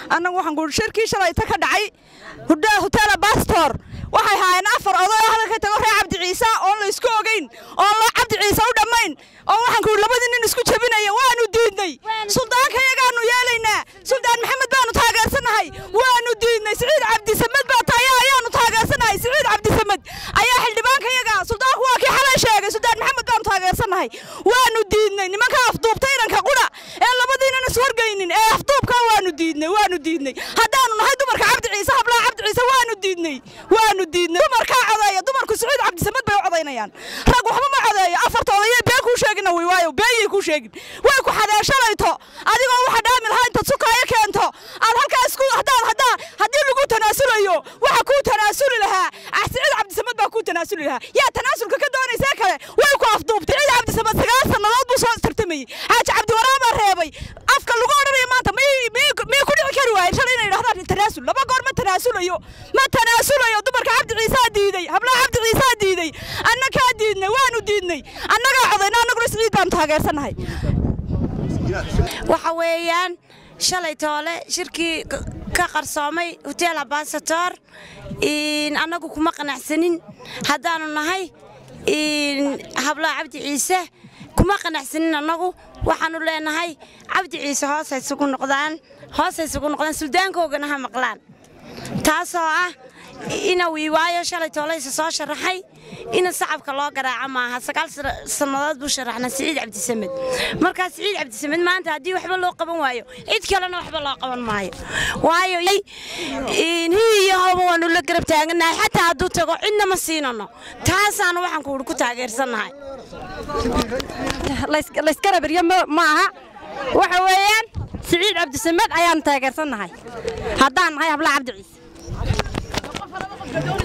annagu waxaan kuuhi shirkii shalayta ka dhacay hutela bastor waxay haayeen afar oday oo hadalka tago reer cabdi ciise oon la isku ogeyn oon la cabdi ciise u dhammayn oo waxaan kuuhi labadii nin isku jebinaya waanu diidnay suldaanka yagaanu yeelaynaa suldaan maxamed baanu taageersannahay waanu diidnay siciid cabdisamed baa taya ayaanu taageersannahay siciid cabdisamed ayaa xildhibaanka yaga suldaanku waa kii xalay sheegay suldaan maxamed baanu taageersannahay waanu diidnay nimanka afduubta iranka qudha ee labadiinan iswargaynin ee afduubka waanu diidnay waanu diidnay haddaanu nahay dumarka cabdi ciise hablaha cabdi ciise waanu diidnay waanu diidnay dumarkaa codeeya dumarku siciid cabdisamed bay u codaynayaan rag waxba ma codeeyo afarta odayee been kuu sheegina way waayo beeyay kuu sheegin way ku xadeeshalayto adigoo waxa dhaami lahaa intaad sukaayo keento aad halkaa isku haddaan haddaa haddii lagu tanaasulayo waxa kuu tanaasuli lahaa ah siciid cabdisamed baa kuu tanaasuli lahaa yaa tanaasulka ka doonaysee kale way ku afduubtay siciid cabdisamed sagaal sannadood buu soo tartamayey xaaji cabdiwaraan baa reebay afka lagu odhanaya maanta miyay ku dhici kari waayeen shalay inay dhahdaan tanaasul laba goor ma tanaasulayo ma tanaasulayo dumarka cabdi ciisaa diiday hablaha cabdi ciisaa diiday annagaa diidnay waanu diidnay annagaa codayna annaguna siciid baanu taageersannahay waxa weeyaan shalay toole shirkii ka qarsoomay hotel abasator annagu kuma qanacsanin haddaanu nahay hablaha cabdi ciise kuma qanacsanin annagu waxaanu leenahay cabdi ciise hoos haysugu noqdaan hoos haysugu noqdaan suldaankoogana ha maqlaan taasoo ah ina wiiwaayo shalay toolaysa soo sharaxay ina sacabka loo garaaca maaha sagaal sannadood buu sharaxnaa siciid cabdisamed markaa siciid cabdisamed maanta haddii waxba loo qaban waayo cid kalena waxba loo qaban maayo waayo hiiyo hoba waanu la garab taaganahay xataa hadduu tago cidna ma siinano taasaanu waxaan kuuhi ku taageersannahay laysgarabiryo ma aha waxa weeyaan siciid cabdisamed ayaanu taageersannahay haddaan nahay hablaha cabdi ciise